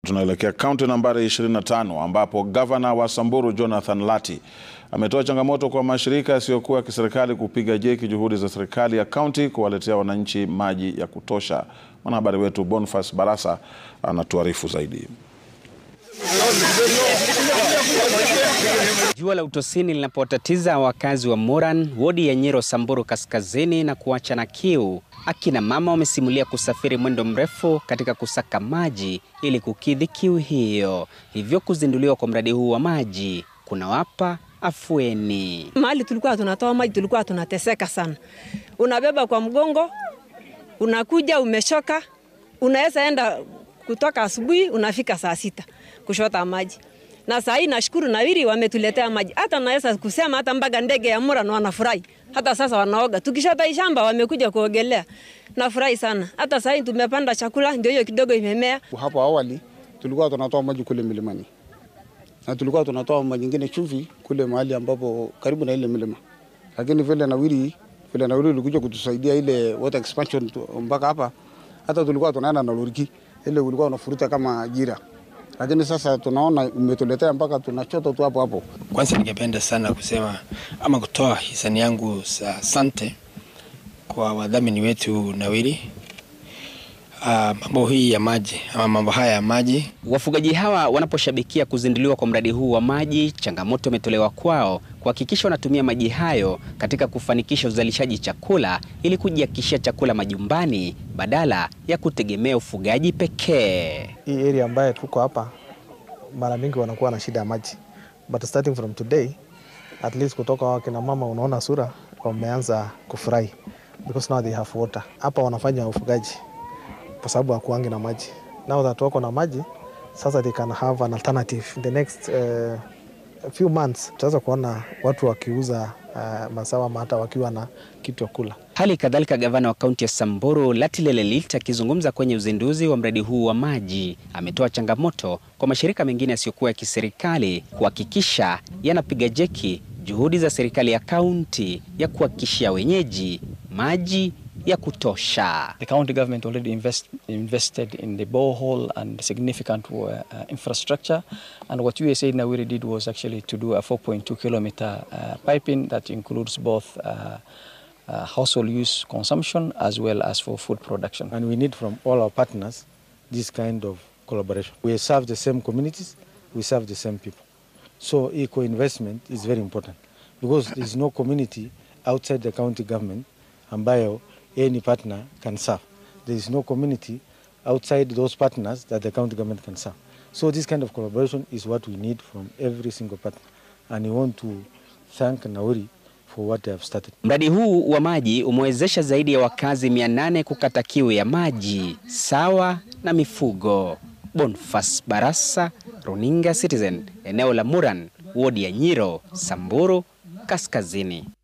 Tunaelekea kaunti nambari 25 ambapo gavana wa Samburu Jonathan Lati ametoa changamoto kwa mashirika yasiyokuwa ya kiserikali kupiga jeki juhudi za serikali ya kaunti kuwaletea wananchi maji ya kutosha. Mwanahabari wetu Boniface Barasa anatuarifu zaidi. Jua la utosini linapotatiza wakazi wa Moran, wodi ya Nyiro, Samburu Kaskazini na kuacha na kiu, akina mama wamesimulia kusafiri mwendo mrefu katika kusaka maji ili kukidhi kiu hiyo. Hivyo kuzinduliwa kwa mradi huu wa maji kunawapa afueni. Mahali tulikuwa tunatoa maji tulikuwa tunateseka sana, unabeba kwa mgongo, unakuja umeshoka, unaweza enda kutoka asubuhi unafika saa sita kushota maji na saa hii nashukuru Nawiri wametuletea maji. Hata naweza kusema hata mpaka ndege ya Moran wanafurahi, hata sasa wanaoga. Tukishota shamba wamekuja kuogelea, nafurahi sana. Hata saa hii tumepanda chakula, ndio hiyo kidogo imemea. Hapo awali tulikuwa tunatoa maji kule milimani na tulikuwa tunatoa maji nyingine chumvi kule mahali ambapo karibu na ile milima, lakini vile Nawiri vile Nawiri ulikuja kutusaidia ile water expansion mpaka hapa, hata tulikuwa tunaenda na loriki ile ulikuwa unafuruta kama jira lakini sasa tunaona umetuletea mpaka tunachota tu hapo hapo. Kwanza ningependa sana kusema ama kutoa hisani yangu za asante kwa wadhamini wetu Nawiri. Uh, mambo hii ya maji ama mambo haya ya maji. Wafugaji hawa wanaposhabikia kuzinduliwa kwa mradi huu wa maji, changamoto imetolewa kwao kuhakikisha wanatumia maji hayo katika kufanikisha uzalishaji chakula ili kujihakikishia chakula majumbani badala ya kutegemea ufugaji pekee. Hii area ambayo tuko hapa mara mingi wanakuwa na shida ya maji, but starting from today at least kutoka wakina mama unaona sura wameanza kufurahi because now they have water. Hapa wanafanya ufugaji kwa sababu hakuangi na maji. Now that wako na maji sasa, they can have an alternative in the next uh, few months. Tutaweza kuona watu wakiuza uh, mazao ama hata wakiwa na kitu ya kula. Hali kadhalika gavana wa kaunti ya Samburu Lati Lelelit akizungumza kwenye uzinduzi wa mradi huu wa maji ametoa changamoto kwa mashirika mengine yasiyokuwa ya kiserikali kuhakikisha yanapiga jeki juhudi za serikali ya kaunti ya kuhakikishia wenyeji maji ya kutosha. The county government already invest, invested in the borehole and significant uh, infrastructure and what USAID Nawiri did was actually to do a 4.2 kilometer uh, piping that includes both uh, uh, household use consumption as well as for food production. And we need from all our partners this kind of collaboration. We serve the same communities, we serve the same people. So eco investment is very important because there is no community outside the county government ambayo any partner can serve. There is no community outside those partners that the county government can serve. So this kind of collaboration is what we need from every single partner. And we want to thank Nauri for what they have started. Mradi huu wa maji umewezesha zaidi ya wakazi 800 kukata kiu ya maji sawa na mifugo. Boniface Barasa, Runinga Citizen, eneo la Moran, wodi ya Nyiro, Samburu Kaskazini.